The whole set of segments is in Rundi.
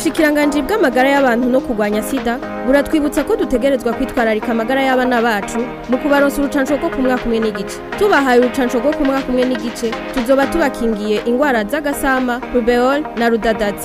ubushikiranganje bw'amagara y'abantu no kurwanya sida buratwibutsa ko dutegerezwa kwitwararika amagara y'abana bacu mu kubaronsa urucanco rwo ku mwaka umwe n'igice tubahaye urucanco rwo ku mwaka umwe n'igice tuzoba tubakingiye ingwara z'agasama rubeol na rudadazi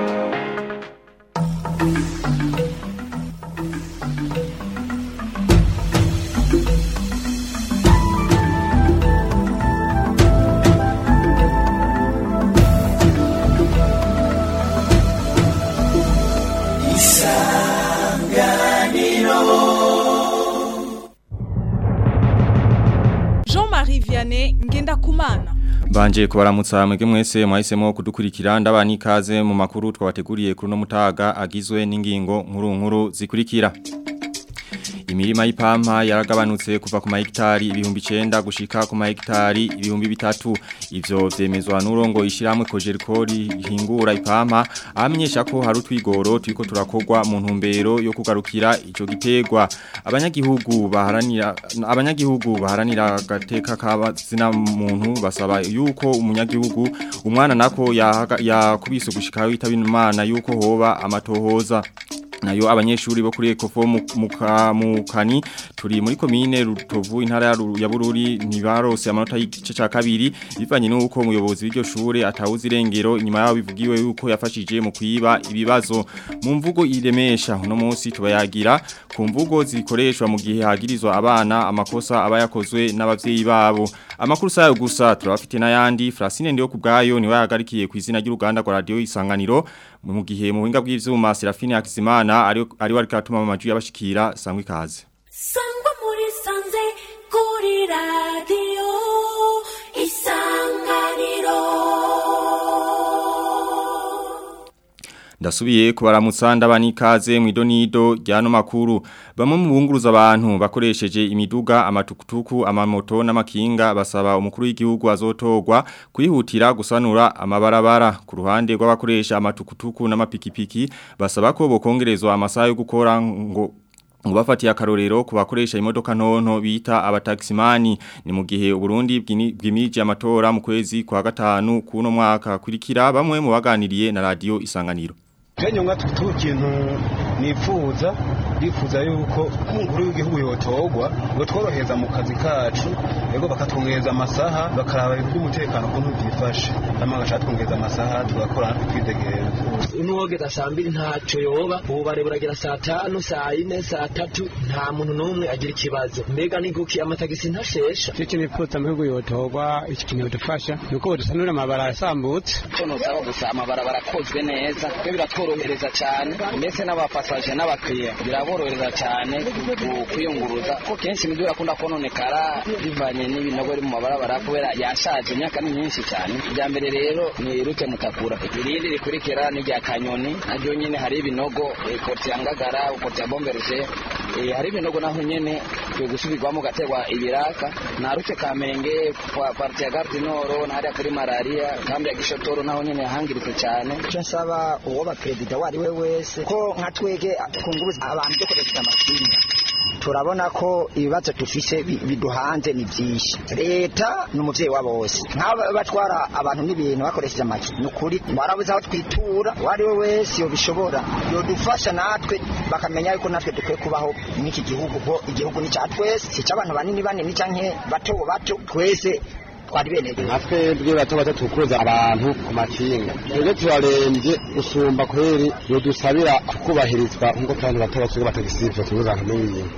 Jean-Marie Vianney Ngendakumana Banje kubaramutsa mwege mwese mwahisemo kudukurikira ndabani ikaze mu makuru twabateguriye kuri no mutaga agizwe n'ingingo nkuru nkuru zikurikira Imirima y'ipampa yaragabanutse kuva ku mahegitari ibihumbi 9 gushika ku mahegitari ibihumbi bitatu ivyo vyemezwa n'urongo ishiramwe kojerikori hingura ipampa amenyesha ko hari utwigoro turiko turakogwa mu ntumbero yo kugarukira ico gitegwa abanyagihugu baharanira abanyagihugu baharanira gateka kabazina muntu basaba yuko umunyagihugu umwana nako yakubise ya gushika witaba imana yuko hoba amatohoza nayo abanyeshuri bo kuri ekofo mukani turi muri komine rutovu intara ya bururi ntibarose amanota y'igice cya kabiri bivanye n'uko umuyobozi w'iryo shure atawuzi irengero inyuma yaho bivugiwe yuko yafashije mu kwiba ibibazo mu mvugo iremesha uno munsi tubayagira ku mvugo zikoreshwa mu gihe hagirizwa abana amakosa aba yakozwe n'abavyeyi babo amakuru sayo gusa turabafite n'ayandi Francine ndiyo kubgayo niwe yagarikiye ku izina ry'uruganda rwa radio isanganiro mu gihe mu buhinga bw'ivyuma Serafine Hakizimana ari ari wari katuma mu maju y'abashikira sangwa ikaze sangwa muri sanze kuri radio isanganiro Ndasubiye kubaramutsa ndabani ikaze mu idonido ryano makuru bamwe mu bunguruza abantu bakoresheje imiduga amatukutuku amamoto n'amakinga basaba umukuru w'igihugu azotogwa kwihutira gusanura amabarabara ku ruhande rw'abakoresha amatukutuku n'amapikipiki basaba ko bokongerezwa amasaha yo gukora ngo Ngubafati ya karorero kubakoresha imodoka ntonto bita abataximani ni mu gihe Burundi bwimije amatora mu kwezi kwa gatanu kuno mwaka kurikira bamwe mu baganiriye na radio isanganiro Kenyo nga tutu kintu nifuza bifuza yuko umukuru w'igihugu yotogwa ngo tworoheza mu kazi kacu yego bakatwongereza amasaha bakaraba ibintu by'umutekano kuntu byifashe hama gashatwongereza amasaha tugakora twidegera nuwogeza saa mbiri ntacyo yoba ubu bare buragera saa tanu saa yine saa tatu nta muntu n'umwe agira ikibazo mbega ni guki amatagisi ntashesha icyo nifuza mu gihugu yotogwa iki kintu bidufasha ni uko dusanura amabara yasambutse nosaba gusa amabarabara akozwe neza byo biratworohereza cyane ndetse n'abapasaje n'abakiriya biraborohereza cyane kwiyunguruza ko kenshi imiduga akunda kononekara bivanye n'ibinogo biri mu mabarabara kubera yashaje imyaka ni myinshi cyane irya mbere rero ni rute mutakura irindi rikurikira ni rya kanyoni naryo nyine hari ibinogo koti ya ngagara koti ya bomberuje hari ibinogo naho nyene kwiye gusubirwamo gaterwa ibiraka na rute kamenge kwa parti ya garde noro hariya kuri malaria kambi ya gishotoro naho nyene yahangiritse cyane icyo nsaba uwo ba perezida wari we wese ko nka twege kunguruza abantu dukoresheje amakinga turabona ko ibibazo dufise biduhanze ni byinshi leta ni umuvyeyi wa bose nk'aba batwara abantu n'ibintu bakoresheje amaki ni ukuri twarabuze aho twitura uwo ari we wese yobishobora yodufasha natwe bakamenya yuko natwe dukwiye kubaho n'iki gihugu ko igihugu ni cya twese si icy'abantu banini banini canke bato bato twese twari bene natwe bwe bato bato tukuza abantu ku makinga twebwe turarembye gusumba kweri yodusabira kubahirizwa nk'uko abantu bato bato batagisiva tubuza abantu n'ibintu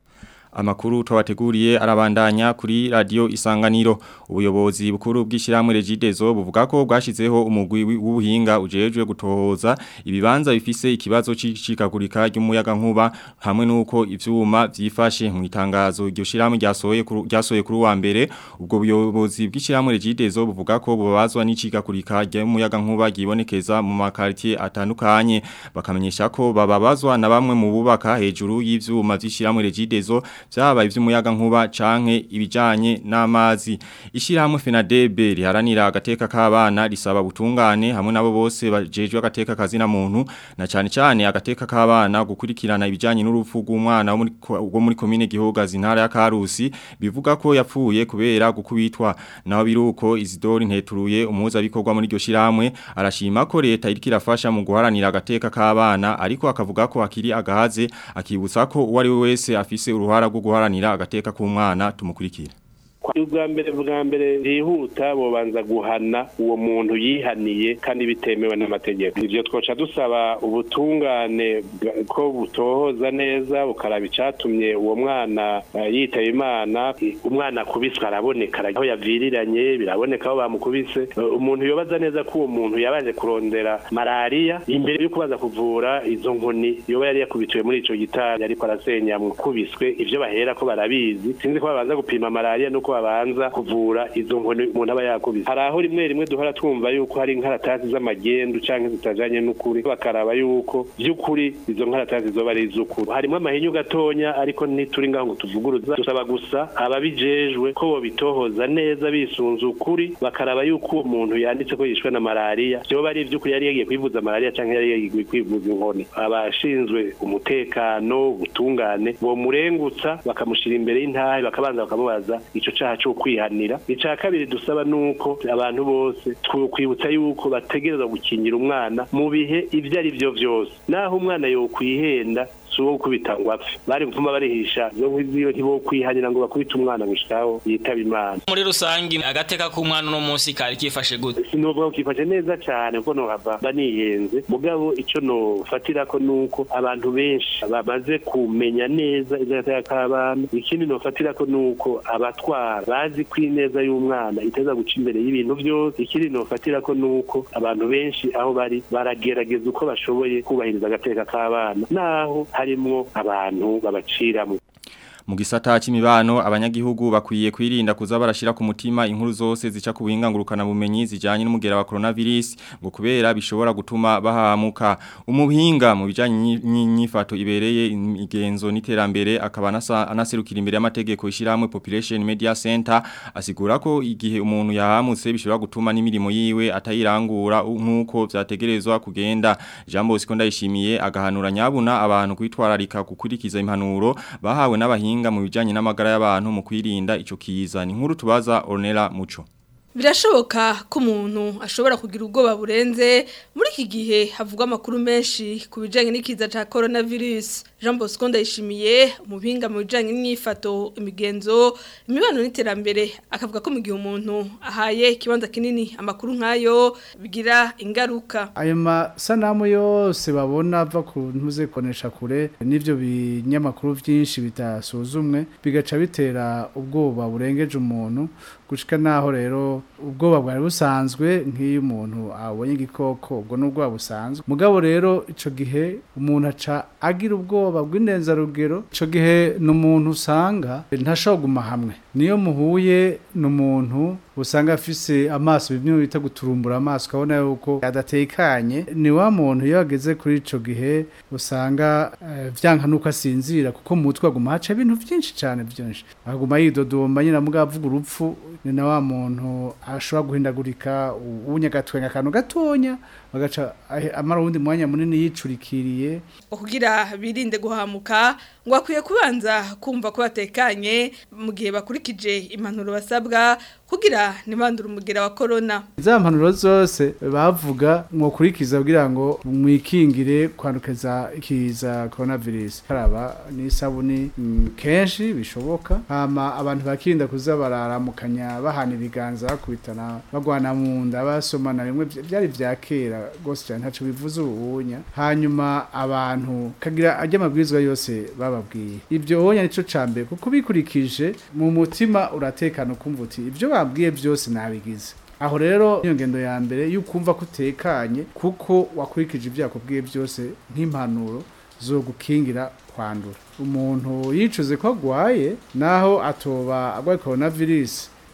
Amakuru twabateguriye arabandanya kuri radio isanganiro ubuyobozi bukuru bw'ishiramwe Regidezo buvuga ko bwashizeho umugwi w'ubuhinga ujejwe gutohoza ibibanza bifise ikibazo c'icikagurika ry'umuyaga nkuba hamwe nuko ivyuma vyifashe mu itangazo iryo shiramwe ryasohoye ryasohoye kuri wa mbere ubwo buyobozi bw'ishiramwe Regidezo buvuga ko bubazwa n'icikagurika ry'umuyaga nkuba gibonekeza mu makartie atandukanye bakamenyesha ko bababazwa na bamwe mu bubaka hejuru y'ivyuma vy'ishiramwe Regidezo byaba ivy'umuyaga nkuba canke ibijanye n'amazi ishirahamwe FENADEB riharanira agateka k'abana risaba butungane hamwe nabo bose bajejwe agateka kazina muntu na cyane cyane agateka k'abana gukurikirana ibijanye n'urupfu rw'umwana wo muri ko- wo muri komine Gihogazi intara ya Karusi bivuga ko yapfuye kubera gukubitwa naho biruko Isidore Nteturuye umuhuza bikorwa muri iryo shiramwe arashima ko leta iriko irafasha mu guharanira agateka k'abana ariko akavuga ko akiri agahaze akibutsa ko uwo ari we wese afise uruhara rwo guharanira agateka k'umwana tumukurikira ubwa mbere bwa mbere byihuta bobanza guhana uwo muntu yihaniye kandi bitemewe n'amategeko ivyo twoca dusaba ubutungane bwa- ko butohoza neza bukaraba icatumye uwo mwana eh, yitaba imana umwana akubiswe araboneka aho yaviriranye biraboneka aho bamukubise Eh, umuntu yobaza neza ko uwo muntu yabaje kurondera malariya imbere yo kubaza kuvura izo nkoni yoba yari yakubitiwe muri ico gitari ariko arasenya mukubiswe ivyo bahera ko barabizi sinzi ko babanza gupima malariya nuko babanza kuvura izo nkoni umuntu aba yakubise hari aho rimwe rimwe duhora twumva yuko hari inkaratasi z'amagendu canke zitajanye n'ukuri bakaraba yuko vy'ukuri izo nkaratasi zoba ari iz'ukuri harimo amahinyu gatonya ariko ntituri ngaho ngo tuvuguruza dusaba gusa ababijejwe ko bobitohoza neza bisunze ukuri bakaraba yuko uwo muntu yanditse ko yishwe na malariya vyoba ari ivy'ukuri yari yagiye kwivuza malariya canke yari yagiye kwivuza inkoni abashinzwe umutekano ubutungane bomurengutsa bakamushira imbere y'intahe bakabanza bakamubaza ico caha co kwihanira ica kabiri dusaba nuko abantu bose twokwibutsa yuko bategerezwa gukingira umwana mu bihe ivyo ari vyo vyose naho umwana yokwihenda si uwo gukubita ngo apfe bari mvuma barihisha zo nk'iziyo ntibokwihanira ngo bakubite umwana gushikaho yitaba imana muri rusangi agateka k'umwana uno munsi kari kifashe gute sinovuga ko kifashe neza cyane kuko nohava banihenze mugabo ico nofatira ko nuko abantu benshi bamaze kumenya neza ivy'agateka k'abana ikindi nofatira ko nuko abatwara bazi ko ineza y'umwana iteza guca imbere y'ibintu byose ikindi nofatira ko nuko abantu benshi aho bari baragerageza uko bashoboye kubahiriza agateka k'abana naho harimwo abantu babaciramo Mu gisata c'imibano abanyagihugu bakwiye kwirinda kuza barashira ku mutima inkuru zose zica ku buhingangurukana bumenyi zijanye n'umugera wa coronavirus ngo kubera bishobora gutuma bahamuka umuhinga mu bijanye n'inyifato ibereye imigenzo n'iterambere akaba anasa- anaserukira imbere y'amategeko ishiramwe Population Media Center asigura ko igihe umuntu yahamutse bishobora gutuma n'imirimo yiwe atayirangura nkuko vyategerezwa kugenda Jambo Siko ndayishimiye agahanura nyabuna abantu kwitwararika gukurikiza impanuro bahawe n'abahinga mu bijanye n'amagara y'abantu mu kwirinda ico kiza ni nkuru tubaza Ornella Muco Birashoboka ko umuntu ashobora kugira ubwoba burenze muri iki gihe havugwa amakuru menshi ku bijyanye n'ikiza cya coronavirus Jean Bosco ndayishimiye umubinga mu bijyanye n'imyifato imigenzo imibano n'iterambere akavuga ko mu gihe umuntu ahaye ikibanza kinini amakuru nk'ayo bigira ingaruka ayo masanamu yose babona ava ku ntuze konesha kure n'ibyo binyamakuru byinshi bitasuzumwe bigaca bitera ubwoba burengeje umuntu gushika naho rero ubwoba bwari busanzwe nk'iyo umuntu abonye igikoko ubwo n'ubwoba busanzwe mugabo rero ico gihe umuntu aca agira ubwoba bw'indenzarugero ico gihe ni umuntu usanga ntashobora kuguma hamwe niyo muhuye n'umuntu usanga afise amaso bimwe bita guturumbura amaso ukabona yuko adatekanye ni wa muntu iyo ageze kuri ico gihe usanga eh, vyanka nuko asinzira kuko mu mutwe aguma haca ibintu vyinshi cane vyinshi aguma yidodomba nyina mugabo avuga urupfu ni na wa muntu ashobora guhindagurika ubunyagatwenga akantu gatonya bagaca ahe- amara uwundi mwanya munini yicurikiriye kugira birinde guhamuka ngo akwiye kubanza kumva ko batekanye mu gihe bakurikije impanuro basabwa kugira ntibandure umugera wa corona za mpanuro zose bavuga mwokurikiza kugira ngo mwikingire kwandukiza ikiza coronavirus karaba n'isabuni mm, kenshi bishoboka hama abantu bakirinda kuza bararamukanya bahana ibiganza bakubitana bagwana mu nda basomana bimwe vy- vyari vya kera gose cyane ntaco bivuze ubunya hanyuma abantu kagira ajya amabwirizwa yose bababwiye ibyo wonya nico cambere kuko bikurikije mu mutima uratekana ukumva uti ibyo babwiye byose nabigize aho rero iyo ngendo ya mbere y'ukumva ko utekanye kuko wakurikije ibyo yakubwiye byose nk'impanuro zo gukingira kwandura umuntu yicuze ko agwaye naho atoba agwaye coronavirus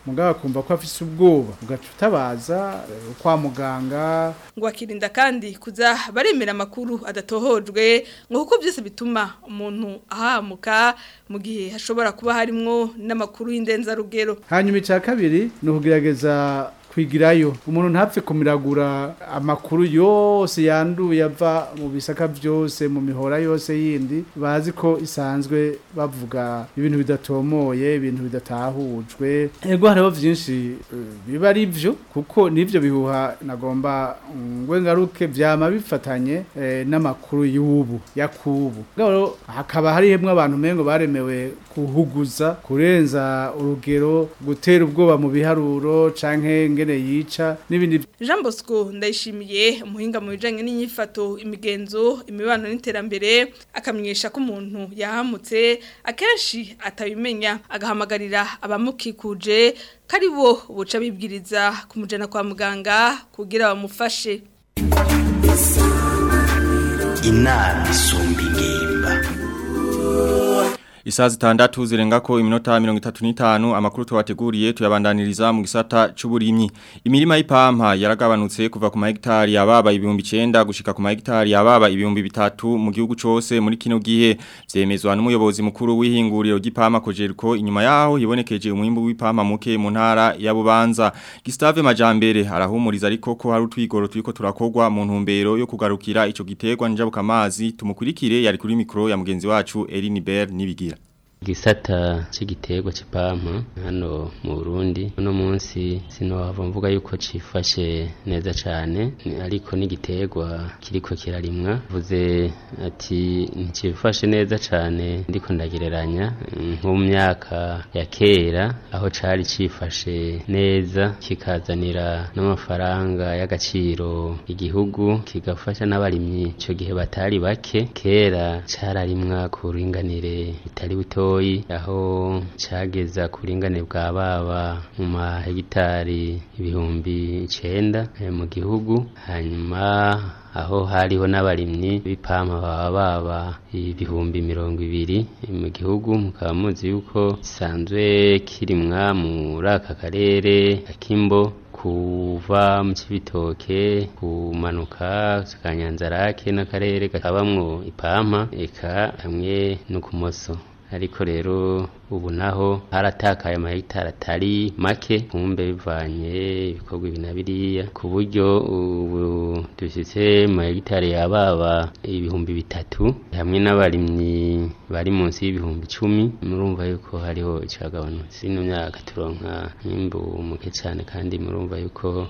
mugabo akumva ko afise ubwoba ugaca utabaza eh, kwa muganga ngo akirinda kandi kuza baremera amakuru adatohojwe ngo kuko byose bituma umuntu ahamuka mu gihe hashobora kuba harimwo n'amakuru y'indenzarugero hanyuma icya kabiri ni ukugerageza kwigirayo umuntu ntapfe kumiragura amakuru yose yanduye ava mu bisaka byose mu mihora yose yindi bazi ko isanzwe bavuga ibintu bidatomoye ibintu bidatahujwe ego hariho byinshi eh, biba ari byo kuko n'ibyo bihuha nagomba ngwe ngaruke byama bifatanye eh, n'amakuru y'ubu yakubu ngabo hakaba harihemwe abantu mengo baremewe kuhuguza kurenza urugero gutera ubwoba mu biharuro canke ngene yica n'ibindi Jean Bosco ndayishimiye umuhinga mu bijanye n'inyifato imigenzo imibano n'iterambere akamenyesha ko umuntu yahamutse akenshi atabimenya agahamagarira abamukikuje kari bo buca bibwiriza kumujana kwa muganga kugira bamufashe inama isumba ingimba Isaa zitandatu zirengako iminota mirongo itatu n'itanu amakuru tuwateguriye tuyabandaniriza mu gisata c'uburimyi. Imirima y'ipampa yaragabanutse kuva ku mahegitari yababa ibihumbi 9 gushika ku mahegitari yababa ibihumbi bitatu mu gihugu cose muri kino gihe vyemezwa n'umuyobozi mukuru w'ihinguriro ry'ipampa Kojeriko inyuma yaho hibonekeje umwimbu w'ipampa muke mu ntara ya Bubanza. Gustave Majambere arahumuriza ariko ko hari utwigoro turiko turakogwa mu ntumbero yo kugarukira ico giterwa njabukamazi tumukurikire yari kuri mikro ya mugenzi wacu Elinibert nibigira. Gisata c'igiterwa c'ipampa hano mu Burundi uno munsi sinohava mvuga yuko cifashe neza cane ni- ariko n'igiterwa kiriko kirarimwa vuze ati nticifashe neza cane ndiko ndagereranya mm, nko mu myaka ya kera aho cari cifashe neza kikazanira n'amafaranga y'agaciro igihugu kigafasha n'abarimyi ico gihe batari bake kera cararimwa ku buringanire bitari butoyi aho cageza ku buringanire bwa baba mu mahegitari ibihumbi icenda eh, mu gihugu hanyuma aho hariho n'abarimyi b'ipampa baba baba ibihumbi mirongo ibiri mu gihugu mukaba muzi yuko gisanzwe kirimwa muri aka karere akimbo kuva mu cibitoke kumanuka kanyanzarake n'akarere kabamwo ipampa eka hamwe no kumoso ariko rero ubu naho haratakaye amahegitari atari make kumbe bivanye ibikorwa ibi na biriya ku buryo ubu dufise mu mahegitari yababa ibihumbi bitatu hamwe n'abarimyi bari munsi y'ibihumbi icumi murumva yuko hariho icagabanutse ino myaka turonka mwimbu muke cyane kandi murumva yuko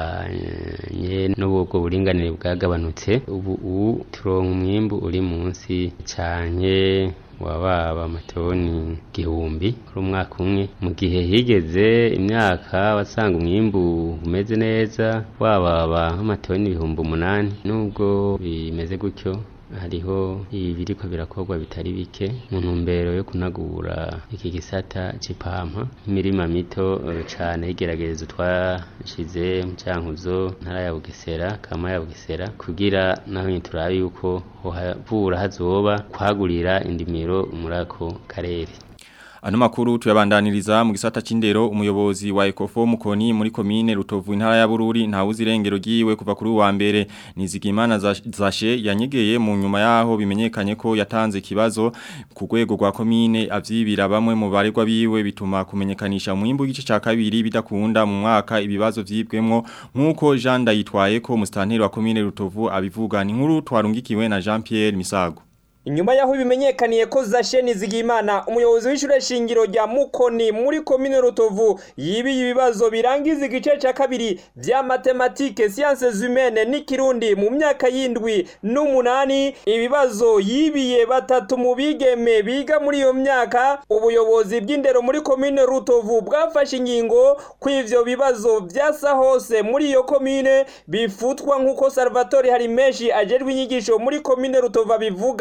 banye n'ubwo buringanire bwagabanutse ubu ubu turonka umwimbu uri munsi cyane wababa amatoni gihumbi kuri umwaka umwe mu gihe higeze imyaka wasanga umwimbu umeze neza wababa nk'amatoni ibihumbi umunani nubwo bimeze gutyo hariho ibiriko birakorwa bitari bike mu ntumbero yo kunagura iki gisata c'ipampa imirima mito eh, cane y'igeragezo twashize mu cankuzo ntara ya Bugesera kama ya Bugesera kugira naho nyine turabe yuko hohavura hazoba kwagurira indimiro muri ako karere Ano makuru tuyabandaniriza mu gisata c'indero umuyobozi wa Ecofo mukoni muri komine Rutovu intara ya Bururi nta uzirengero giwe kuva kuri wa mbere nizigimana za- zashe yanyegeye mu nyuma yaho bimenyekanye ko yatanze kibazo ku rwego rwa komine avyibira bamwe mu baregwa biwe bituma kumenyekanisha umwimbu w'igice ca kabiri bidakunda mu mwaka ibibazo vyibwemwo nkuko Jean Ndayitwaye ko mustanteri wa komine Rutovu abivuga ni nkuru twarungikiwe na Jean Pierre Misago Inyuma yaho bimenyekaniye ko Zasheni Zigimana umuyobozi w'ishure shingiro rya Mukoni muri komine Rutovu yibiye ibibazo birangiza igice ca kabiri vya matematike sciences humaines n'ikirundi mu myaka yindwi n'umunani ibibazo yibiye batatu mu bigeme biga muri iyo myaka ubuyobozi bw'indero muri komine Rutovu bwafashe ingingo ko ivyo bibazo vyasa hose muri iyo komine bifutwa nk'uko Salvatore Harimeshi ajejwe inyigisho muri komine Rutovu abivuga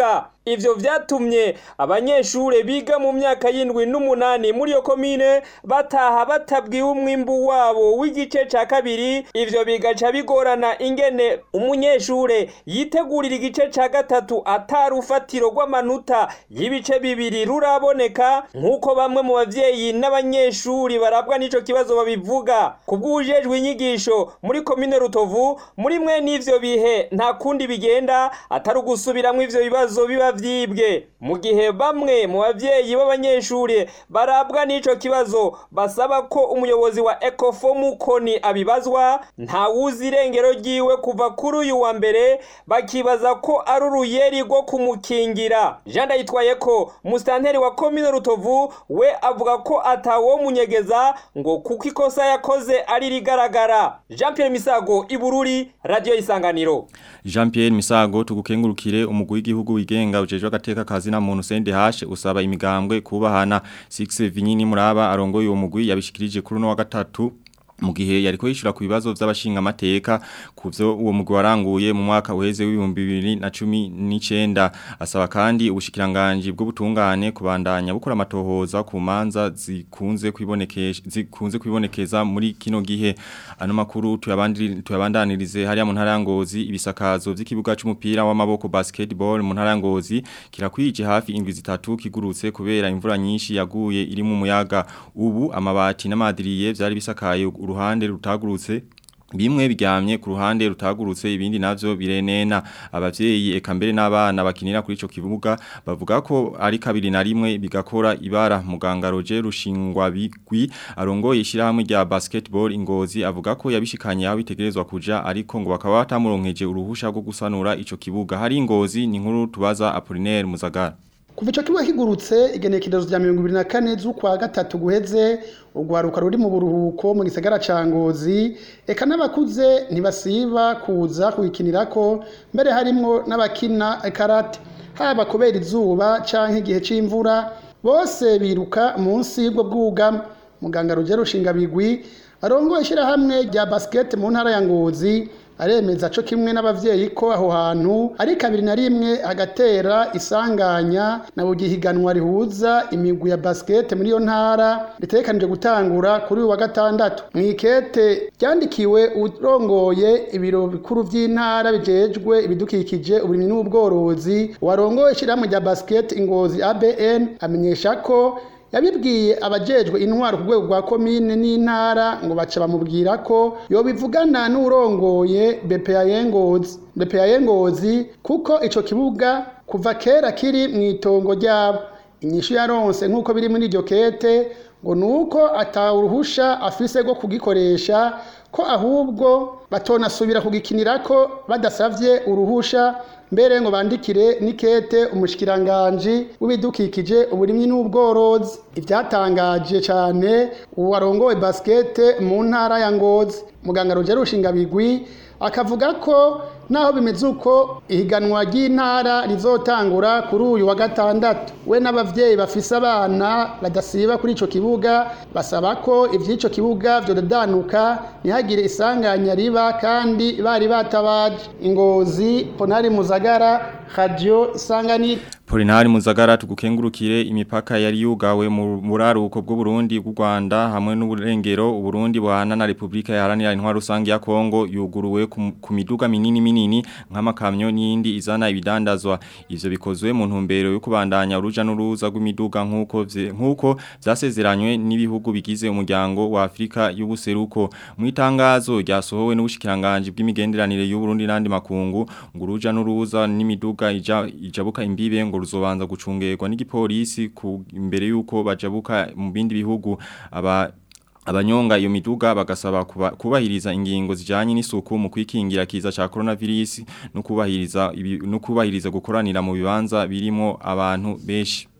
ivyo vyatumye abanyeshure biga mu myaka y'indwi n'umunani muri iyo komine bataha batabwiwe umwimbu wabo w'igice ca kabiri ivyo bigaca bigorana ingene umunyeshure yitegurira igice ca gatatu atari ufatiro rw'amanota y'ibice bibiri ruraboneka nk'uko bamwe mu bavyeyi n'abanyeshuri barabwa n'ico kibazo babivuga kubw'ubujejwe inyigisho muri komine rutovu muri mwe n'ivyo bihe nta kundi bigenda atari ugusubiramwo ivyo bibazo biba vyibwe mu gihe bamwe mu bavyeyi b'abanyeshuri barabwa n'ico kibazo basaba ko umuyobozi wa ekofo mukoni abibazwa nta wuzi irengero ryiwe kuva kuri uyu wa mbere bakibaza ko ari uruyeri rwo kumukingira jean ndayitwaye ko musitanteri wa komine rutovu we avuga ko atawo munyegeza ngo kuko ikosa yakoze ari rigaragara jean pierre misago ibururi radiyo isanganiro Jean Pierre Misago tugukengurukire umugwi w'igihugu wigenga ujejwe agateka kazi na muntu CNDH usaba imigambwe kubahana 6 Vinyini muraba arongoye uwo mugwi yabishikirije kuri no wa gatatu mu gihe yariko yishura ku bibazo by'abashinga amateka kuvyo uwo mugwi waranguye mu mwaka uheze w'ibihumbi bibiri na cumi n'icenda asaba kandi ubushikiranganje bw'ubutungane kubandanya bukora amatohoza ku manza zikunze kwibonekeza zikunze kwibonekeza muri kino gihe ano makuru tuyabandanirize hariya mu ntara ya Ngozi ibisakazo by'ikibuga c'umupira w'amaboko basketball mu ntara ya Ngozi kirakwije hafi indwi zitatu kigurutse kubera imvura nyinshi yaguye iri mu muyaga ubu amabati n'amadiriye byari bisakaye uruhande rutagurutse bimwe biryamye ku ruhande rutagurutse ibindi navyo birenena abavyeyi eka mbere n'abana bakinira kuri ico kibuga bavuga ko ari kabiri na rimwe bigakora ibara muganga Roger Rushingwa bigwi arongoye ishirahamwe rya basketball ingozi avuga ko yabishikanye aho bitegerezwa kuja ariko ngo bakaba batamuronkeje uruhusha rwo gusanura ico kibuga hari ingozi ni nkuru tubaza Apollinaire Muzagara kuva icyo kibuga kigurutse igenekerezo rya mirongo ibiri na kane z'ukwa gatatu guheze urwaruka ruri mu buruhuko mu gisagara ca ngozi eka n'abakuze ntibasiba kuza kuyikinirako mbere harimwo n'abakina karate haba kubera izuba canke igihe c'imvura bose biruka munsi y'ubwo bwugamo muganga rugero rushingabigwi arongoye ishyirahamwe rya basket mu ntara ya ngozi aremeza co kimwe n'abavyeyi ko aho hantu ari kabiri na rimwe hagatera isanganya na bugihiganwa rihuza imigwi ya basket muri iyo ntara ritegekanije gutangura kuri uyu wa gatandatu mwikete ryandikiwe urongoye ibiro bikuru vy'intara bijejwe ibidukikije uburimyi n'ubworozi warongoye ishyirahamwe rya basket ingozi ABN amenyesha ko yabibwiye abajejwe intwaro ku rwego rwa komine n'intara ngo baca bamubwira ko yobivugana n'urongoye BPA Yengozi BPA Yengozi kuko ico kibuga kuva kera kiri mu itongo ryabo inyishu yaronse nk'uko biri muri iryo kete ngo nuko atawuruhusha afise rwo kugikoresha ko ahubwo batonasubira kugikinirako badasavye uruhusha mbere ngo bandikire nikete umushikiranganje w'ibidukikije uburimyi n'ubworozi ivyatangaje cyane uwarongowe basket mu ntara ya Ngozi muganga Roger Rushingabigwi akavuga ko naho bimeze uko ihiganwa ry'intara rizotangura kuri uyu wa gatandatu we n'abavyeyi bafise abana badasiba kuri ico kibuga basaba ko ivy'ico kibuga vyodanuka ntihagire isanganya riba kandi bari batabaje ingozi ponari muzagara radio isanganiro Polinari Muzagara tugukengurukire imipaka yari yugawe mu buraruko bw'u Burundi bw'u Rwanda hamwe n'uburengero u Burundi buhana na Republika Iharanira Intwaro Rusange ya Kongo yuguruwe ku, ku miduga minini minini nk'amakamyo n'indi izana ibidandazwa ivyo bikozwe mu ntumbero yo kubandanya uruja n'uruza rw'imiduga nkuko nkuko zasezeranywe n'ibihugu bigize umuryango wa Afrika y'ubuseruko mu itangazo ryasohowe n'ubushikiranganje bw'imigenderanire y'u Burundi n'andi makungu ngo uruja n'uruza n'imiduga ija, ijabuka imbibe ngo ruzobanza gucungerwa n'igipolisi imbere yuko bajabuka mu bindi bihugu aba abanyonga iyo miduga bagasaba kuba, kubahiriza ingingo zijanye n'isuku mu kwikingira kiza ca coronavirus no kubahiriza no kubahiriza gukoranira mu bibanza birimo abantu benshi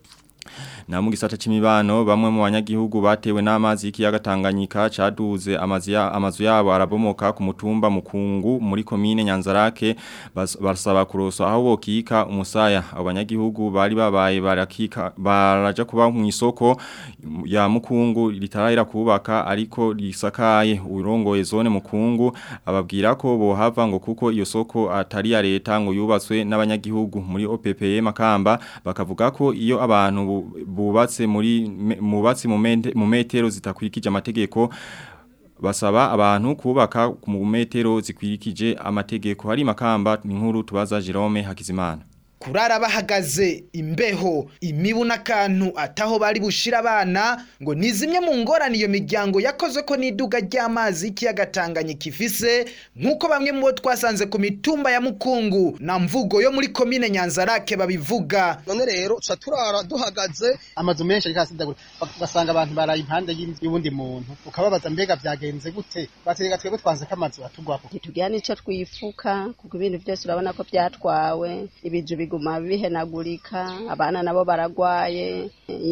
Na mu gisata c'imibano bamwe mu banyagihugu batewe n'amazi y'ikiyaga Tanganyika caduze amazi ya amazu yabo arabomoka ku mutumba mukungu muri komine Nyanzarake bas- basaba kuroso aho bokika umusaya abo banyagihugu bari babaye barakika baraja kuba mu isoko ya mukungu ritarahira kubaka ariko risakaye urongoye zone mukungu ababwira ko bohava ngo kuko iyo soko atari ya leta ngo yubatswe n'abanyagihugu muri OPPE Makamba bakavuga ko iyo abantu bu- bubatse muri me- mubatse mu mente- mu metero zitakwikije amategeko basaba abantu kubaka mu metero zikwirikije amategeko hari makamba inkuru tubaza Jerome Hakizimana kurara bahagaze imbeho imibu n'akantu ataho bari bushira abana ngo ni zimwe mu ngorane iyo miryango yakoze ko n'iduga ry'amazi y'ikiyaga Tanganyika ifise nk'uko bamwe mu bo twasanze ku mitumba ya Mukungu na mvugo yo muri komine Nyanzarake babivuga none rero tuca turara duhagaze amazu menshi ariko asidagura ugasanga abantu baraye impande y'inzu y'uwundi muntu ukababaza mbega byagenze gute batega twebwe twanze ko amazu atugwako ntitugira n'icyo twifuka kuko ibintu byose urabona ko byatwawe ibiju biguma bihenagurika abana nabo baragwaye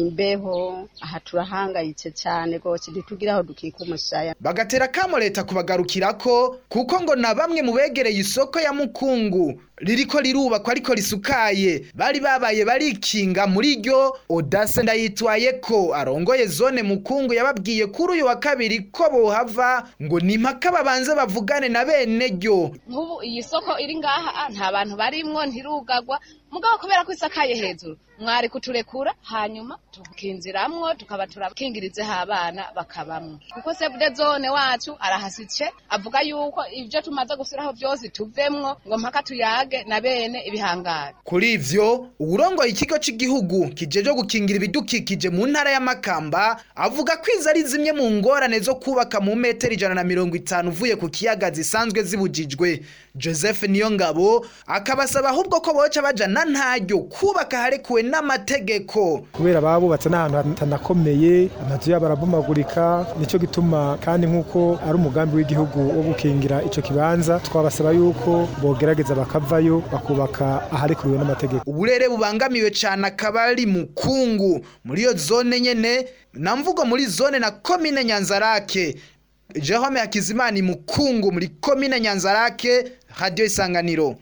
imbeho aha turahangayitse cyane rwose ntitugira aho dukika umusaya bagatera kamo leta kubagarukirako kuko ngo na bamwe mu begereye isoko ya Mukungu ririko rirubakwa ariko risukaye bari babaye barikinga muri ryo Odase ndayitwaye ko arongoye zone Mukungu yababwiye kuri uyu wa kabiri ko bohava ngo ni mpaka babanze bavugane na bene ryo nk'ubu iyi soko iri ngaha ah, nta bantu barimwo ntirugagwa mugabo kubera ko isakaye hejuru mwari kuturekura hanyuma tukinziramwo tukaba turakingirizeho abana bakabamwo kuko sebude zone wacu arahasitse avuga yuko ibyo tumaze gusiraho byose tuvemwo ngo mpaka tuyage na bene ibihangare Kuri ivyo uwurongoye ikigo cy'igihugu kijeje gukingira ibidukikije mu ntara ya Makamba avuga ko izo ari zimwe mu ngorane zo kubaka mu metero ijana na mirongo itanu uvuye ku kiyaga zisanzwe zibujijwe Joseph Niyongabo akabasaba ahubwo ko boca baja na ntaryo kubaka harekuwe n'amategeko kubera babubatse n'ahantu hatanakomeye amazu yabo arabomagurika nicyo gituma kandi nk'uko ari umugambi w'igihugu wo gukingira ico kibanza twabasaba yuko bogerageza bakavayo bakubaka aharekuriwe n'amategeko uburere bubangamiwe cyane akaba ari mukungu muri iyo zone nyene na mvugo muri zone na komine Nyanzarake Jerome Hakizimana mukungu muri komine Nyanzarake radio isanganiro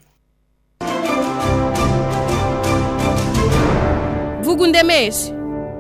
vuga undemeshe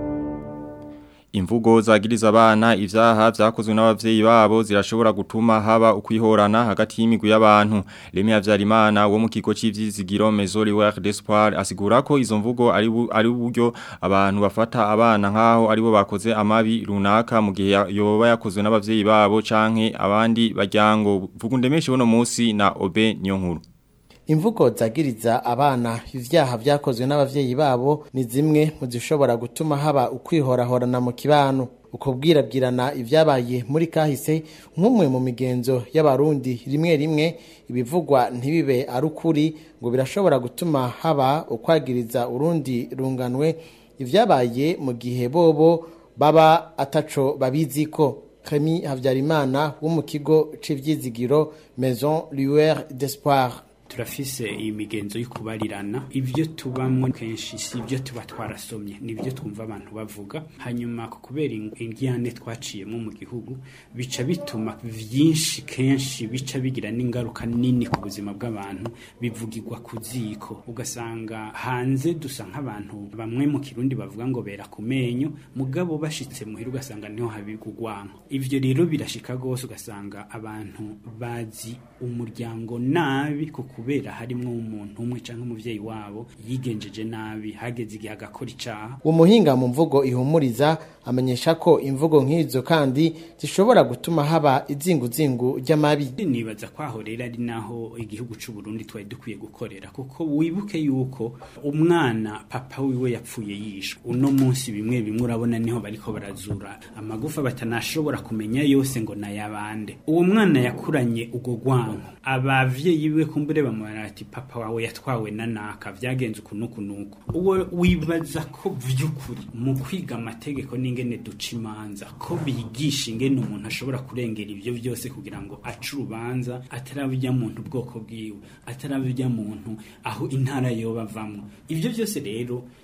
Imvugo zagiriza abana ivyaha vyakozwe n'abavyeyi babo zirashobora gutuma haba ukwihorana hagati y'imigwi y'abantu. Lemi Havyarimana wo mu kigo c'ivizigiro Maison d'Espoir asigura ko izo mvugo ari bu- ari uburyo abantu bafata abana nkaho aribo bakoze amabi runaka mu gihe ya- yoba yakozwe n'abavyeyi babo canke abandi baryango. Vuga undemeshe uno musi na Obe Nyonkuru. Imvugo zagiriza abana ivyaha vyakozwe n'abavyeyi babo ni zimwe mu zishobora gutuma haba ukwihorahorana mu kibano ukubwirabwirana ivyabaye muri kahise nk'umwe mu migenzo y'abarundi rimwe rimwe ibivugwa ntibibe ari ukuri ngo birashobora gutuma haba ukwagiriza urundi runganwe ivyabaye mu gihe bobo baba ataco babiziko Remy Havyarimana wo mu kigo c'ivyizigiro Maison Lueur d'Espoir turafise iyi migenzo yo kubarirana ibyo tubamwo kenshi si ibyo tuba twarasomye nibyo twumva abantu bavuga hanyuma ku kubera ing- ingiyane twaciyemo mu gihugu bica bituma vyinshi kenshi bica bigira n'ingaruka nini ku buzima bw'abantu bivugirwa ku ziko ugasanga hanze dusa nk'abantu bamwe mu kirundi bavuga ngo bera ku menyo mugabo bashitse muhira ugasanga niho habigwa urwanko ivyo rero birashika gose ugasanga abantu bazi umuryango nabi ku kubera harimwo umuntu umwe canke umuvyeyi wabo yigenjeje nabi hageze igihe agakora icaha umuhinga mu mvugo ihumuriza amenyesha ko imvugo nk'izo kandi zishobora gutuma haba izinguzingu ry'amabi nibaza ko aho rero ari naho igihugu c'u Burundi twari dukwiye gukorera kuko wibuke yuko umwana papa wiwe yapfuye yishwe uno munsi bimwe bimwe urabona niho bariko barazura amagufa batanashobora kumenya yose ngo nayabande uwo mwana yakuranye ugo gwanko abavyeyi biwe kumbure bamubara ati papa wawe yatwawe na naka vyagenze ukunuku nuku uwo wibaza ko vy'ukuri mu kwiga amategeko n'ingene duca imanza ko bigisha ingene umuntu ashobora kurengera ivyo vyose kugira ngo ace urubanza atarabijya muntu ubwoko bwiwe atarabijya muntu aho intara yoba avamwo ivyo vyose rero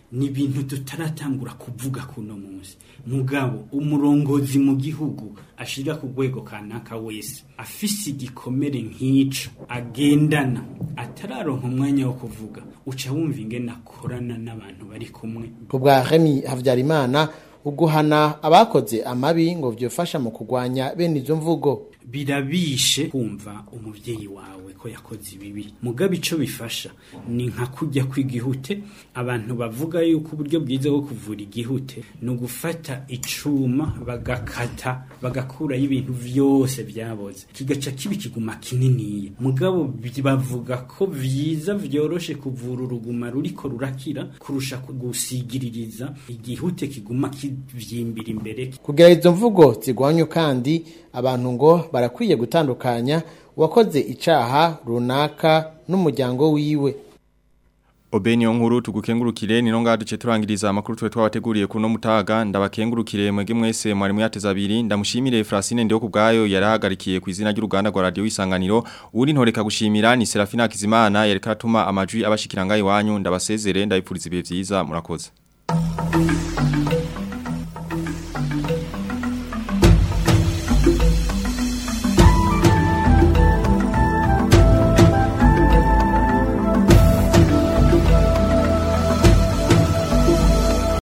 ni ibintu tutaratangura kuvuga kuno munsi mugabo umurongozi mu gihugu ashira ku rwego kanaka wese afise igikomere nk'ico agendana atararonka umwanya wo kuvuga uca wumva ingene akorana n'abantu bari kumwe ku bwa Remy Havyarimana uguhana abakoze amabi ngo vyofasha mu kugwanya bene izo mvugo birabishe kumva umuvyeyi wawe ko yakoze ibibi mugabe ico bifasha ni nka kujya kw'igihute abantu bavuga yuko uburyo bwiza bwo kuvura igihute ni ugufata icuma bagakata bagakuraho ibintu vyose vyaboze kigaca kiba ikiguma kininiya mugabo bi- bavuga ko vyiza vyoroshe kuvura uruguma ruriko rurakira kurusha gusigiririza igihute kiguma kivyimbira imbere kugira izo mvugo zigwanywe kandi abantu ngo barakwiye gutandukanya uwakoze icaha runaka n'umuryango wiwe Obeni nkuru tugukengurukire ni nonga duce turangiriza amakuru twe twabateguriye kuno mutaga ndabakengurukire mwege mwese mwari muyateza abiri ndamushimire Francine ndiyo kubgayo yarahagarikiye ku izina ry'uruganda rwa radio isanganiro uri ntoreka gushimira ni Serafina Kizimana yareka atuma amajwi abashikiranga iwanyu ndabasezere ndabipfuriza ibihe byiza murakoze